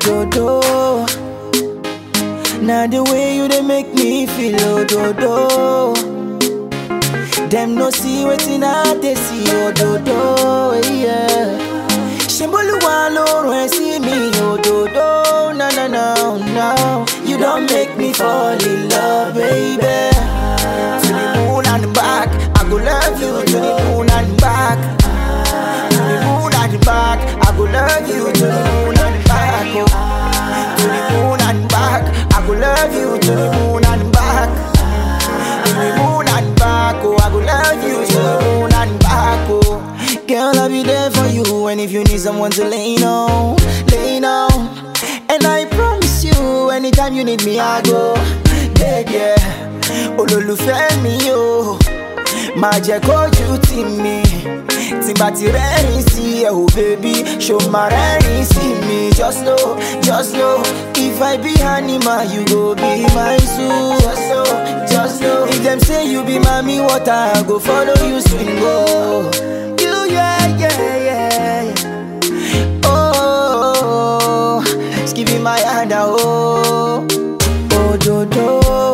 do do. Now the way you they make me feel, oh do do. Them no see wetin I they see, oh do do, yeah. Shimboluwa lorun ẹ sí mi, oh do do, no no no no. You don't make me fall in love, baby. To the moon and back, I go love you to the moon and back. To the moon and back, I go love you to the moon and back. Oh. To the moon and back, I go love you to the moon and back. To the moon and back, oh, I go love you to the moon and back, oh. Girl, I'll be there for you, and if you need someone to lean on, lean on. And I promise you, anytime you need me, I go. Yeah, yeah. Olólùfẹ́ mi o, máa jẹ́ kójú tì mí. Tí n bá ti rẹ́rìn sí ẹ o, baby, ṣo máa rẹ́rìn sí mi. Just know, just know, if I be animal, you go be my zoo. Just know, just know, if dem say you be mami water, I go follow you swing go. You, yeah, yeah, yeah. yeah. Oh, give me my hand, ah, oh, oh, do, do.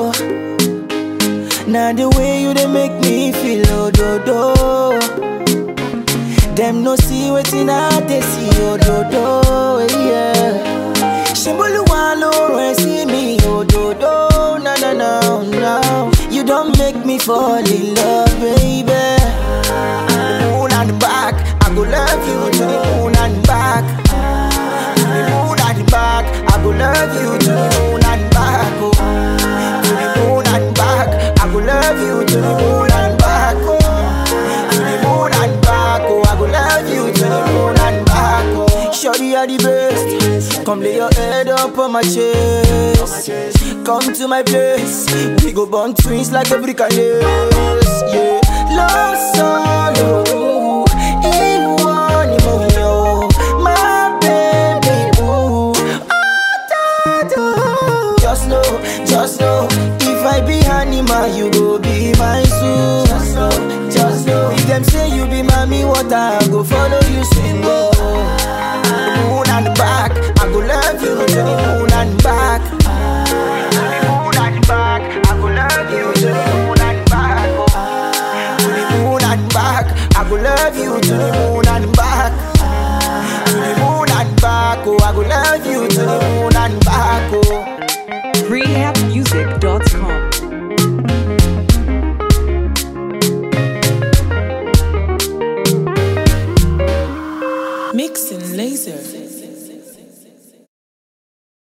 Now the way you they make me feel, oh, do, do. Them no see wetin I they see, oh, do, do, yeah. Shimboluwa lorun ẹ sí mi, oh, do, do, no, no, no, no. You don't make me fall in love, baby. The moon and back, I go love you to the moon and back. To the moon and back, I go love you to the moon and back. Oh. To the moon and back, I go love you to the moon and back. Oh. To the moon and back, oh, I go love you to the moon and back. Oh. Shorty are the best. Come lay your head up on my chest. Come to my place. We go born twins like every kind Yeah. Love solo.